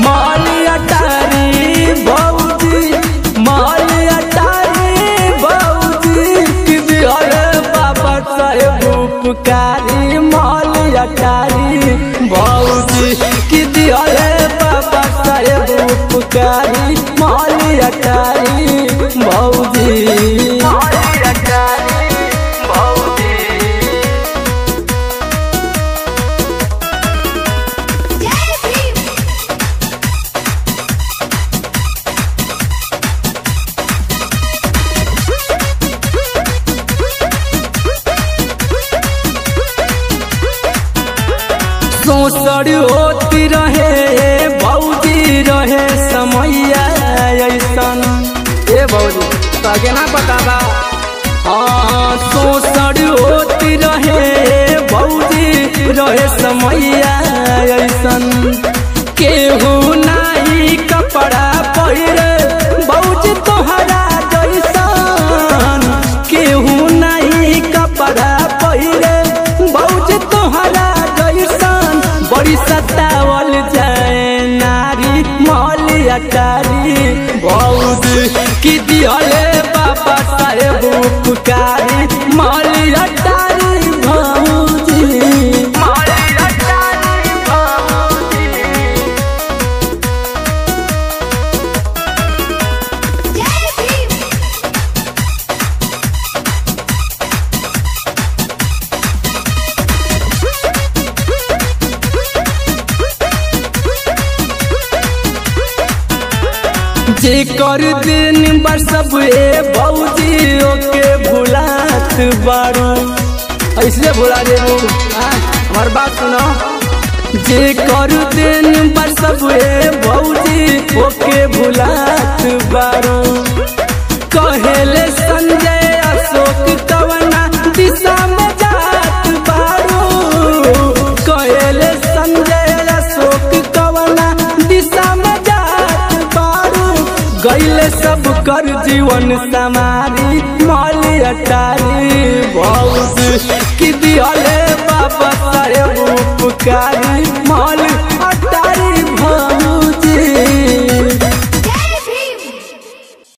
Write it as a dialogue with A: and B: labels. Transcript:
A: माली अटारी भौजी माली अटारी भौजी कि दिहले बाबा साहेब उपकारी माली अटारी भौजी कि दिहले बाबा साहेब उपकारी माली अटारी भौजी माली अटारी भौजी
B: जय भीम
A: सोसर होती रहे भौजी रहे समैया ऐसन ए भौजी तगे ना बताबा हाँ सोसर होती रहे भौजी रहे समैया ऐसन केहू नाही कपड़ा पहिरे भौजी तोहरा जैसन केहू नाही कपड़ा पहिरे भौजी तोहरा जैसन बड़ी सतावल जाए नारी मौली अटारी भौजी की दिहले बाबा साहेब उपकारी मौली अटारी भौजी मौली अटारी भौजी
B: जय भीम
A: जे कर दिन बर सब ए भौजी ओके भुलात बारू ऐसे भुला देबू हाँ, हमार बात सुनो जे कर दिन बर सब ए भौजी ओके भुलात बारू कहेले संजय अशोक कवना दिशा में जात बारू कहेले संजय अशोक कवना दिशा में जात बारू गैले सब कर जीवन समारी माली अटारी भौज की दिहले बाबा साहेब उपकारी माल